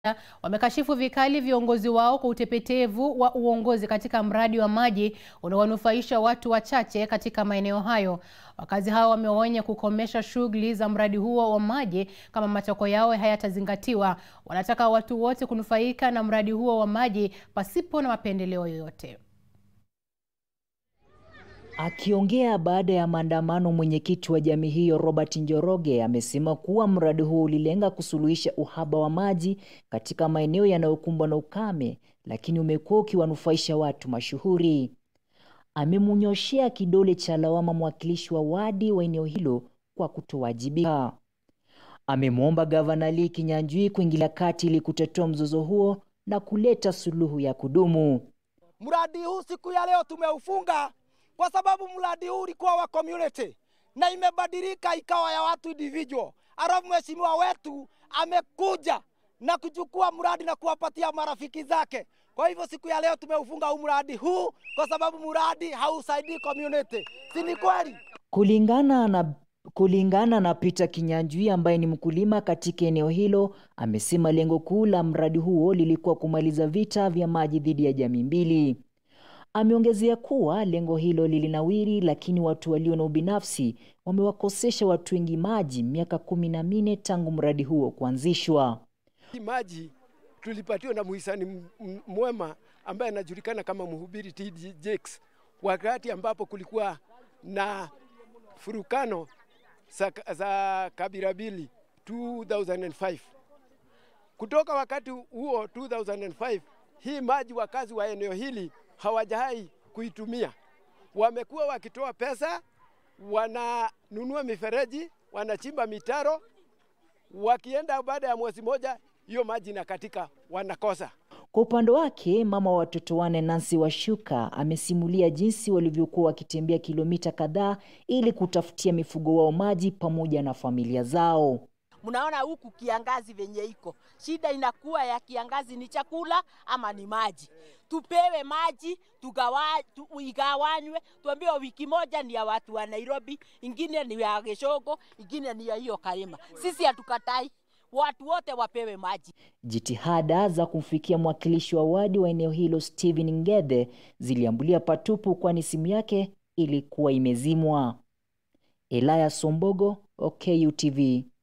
wamekashifu vikali viongozi wao kwa utepetevu wa uongozi katika mradi wa maji unaowanufaisha watu wachache katika maeneo hayo. Wakazi hao wameonya kukomesha shughuli za mradi huo wa maji kama matakwa yao hayatazingatiwa. Wanataka watu wote kunufaika na mradi huo wa maji pasipo na mapendeleo yoyote. Akiongea baada ya maandamano, mwenyekiti wa jamii hiyo Robert Njoroge amesema kuwa mradi huo ulilenga kusuluhisha uhaba wa maji katika maeneo yanayokumbwa na ukame, lakini umekuwa ukiwanufaisha watu mashuhuri. Amemunyoshea kidole cha lawama mwakilishi wa wadi wa eneo hilo kwa kutowajibika. Amemwomba gavana Lee Kinyanjui kuingilia kati ili kutatua mzozo huo na kuleta suluhu ya kudumu. Mradi huu siku ya leo tumeufunga kwa sababu mradi huu ulikuwa wa community na imebadilika ikawa ya watu individual. Alafu mheshimiwa wetu amekuja na kuchukua mradi na kuwapatia marafiki zake. Kwa hivyo siku ya leo tumeufunga huu mradi huu kwa sababu mradi hausaidii community, si ni kweli? Kulingana na Kulingana na Peter Kinyanjui ambaye ni mkulima katika eneo hilo, amesema lengo kuu la mradi huo lilikuwa kumaliza vita vya maji dhidi ya jamii mbili. Ameongezea kuwa lengo hilo lilinawiri, lakini watu walio na ubinafsi wamewakosesha watu wengi maji miaka kumi na minne tangu mradi huo kuanzishwa. Hii maji tulipatiwa na muhisani mwema ambaye anajulikana kama mhubiri TD Jakes, wakati ambapo kulikuwa na furukano za, za Kabirabili 2005. Kutoka wakati huo 2005, hii maji wakazi wa eneo hili hawajai kuitumia. Wamekuwa wakitoa pesa, wananunua mifereji, wanachimba mitaro, wakienda baada ya mwezi moja hiyo maji inakatika, wanakosa. Kwa upande wake, mama wa watoto wane Nancy Washuka amesimulia jinsi walivyokuwa wakitembea kilomita kadhaa ili kutafutia mifugo wao maji pamoja na familia zao. Mnaona huku kiangazi venye iko shida, inakuwa ya kiangazi ni chakula ama ni maji. Tupewe maji tugawa, tu, igawanywe, tuambiwe wiki moja ni ya watu wa Nairobi, ingine ni ya Geshogo, ingine ni ya hiyo Karima. Sisi hatukatai, watu wote wapewe maji. Jitihada za kumfikia mwakilishi wa wadi wa eneo hilo Stephen Ngedhe ziliambulia patupu, kwani simu yake ilikuwa imezimwa. Elaya Sombogo, OKU TV.